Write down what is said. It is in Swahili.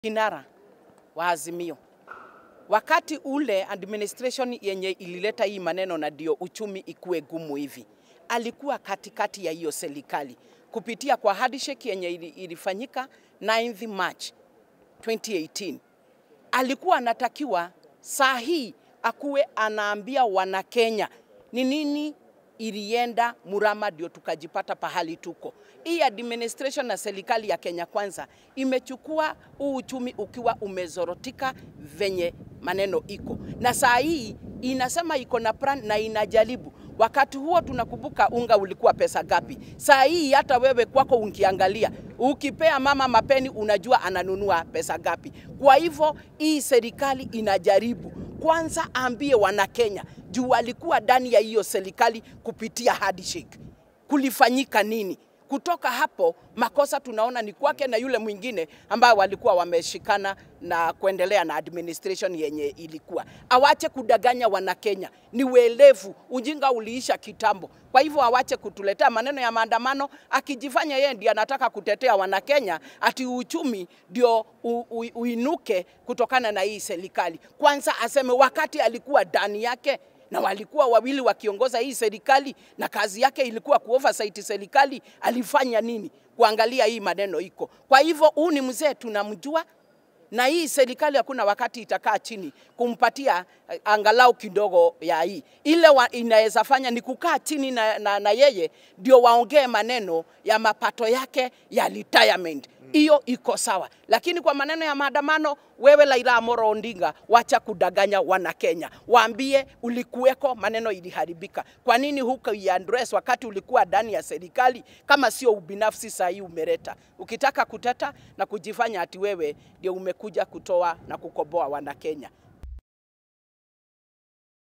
kinara wa Azimio wakati ule administration yenye ilileta hii maneno na ndio uchumi ikuwe gumu hivi, alikuwa katikati ya hiyo serikali kupitia kwa handshake yenye ilifanyika 9th March 2018. Alikuwa anatakiwa saa hii akuwe anaambia Wanakenya ni nini ilienda Murama ndio tukajipata pahali tuko. Hii administration na serikali ya Kenya Kwanza imechukua huu uchumi ukiwa umezorotika venye maneno iko, na saa hii inasema iko na plan na inajaribu. Wakati huo tunakumbuka unga ulikuwa pesa gapi? Saa hii hata wewe kwako unkiangalia, ukipea mama mapeni unajua ananunua pesa gapi. Kwa hivyo hii serikali inajaribu kwanza, ambie Wanakenya juu walikuwa ndani ya hiyo serikali kupitia handshake, kulifanyika nini? Kutoka hapo makosa tunaona ni kwake na yule mwingine ambayo walikuwa wameshikana na kuendelea na administration yenye ilikuwa. Awache kudanganya Wanakenya, ni welevu. Ujinga uliisha kitambo. Kwa hivyo awache kutuletea maneno ya maandamano, akijifanya yeye ndiye anataka kutetea Wanakenya, ati uchumi ndio uinuke kutokana na hii serikali. Kwanza aseme wakati alikuwa ndani yake na walikuwa wawili wakiongoza hii serikali na kazi yake ilikuwa kuoversight serikali, alifanya nini kuangalia hii maneno iko. Kwa hivyo huu ni mzee tunamjua, na hii serikali hakuna wakati itakaa chini kumpatia angalau kidogo ya hii. Ile inaweza fanya ni kukaa chini na, na, na yeye ndio waongee maneno ya mapato yake ya retirement hiyo iko sawa, lakini kwa maneno ya maandamano, wewe Raila Amolo Odinga, wacha kudanganya wana Kenya, waambie ulikuweko, maneno iliharibika. Kwa nini huko address wakati ulikuwa ndani ya serikali? Kama sio ubinafsi, saa hii umeleta ukitaka kuteta na kujifanya ati wewe ndio umekuja kutoa na kukoboa wana Kenya.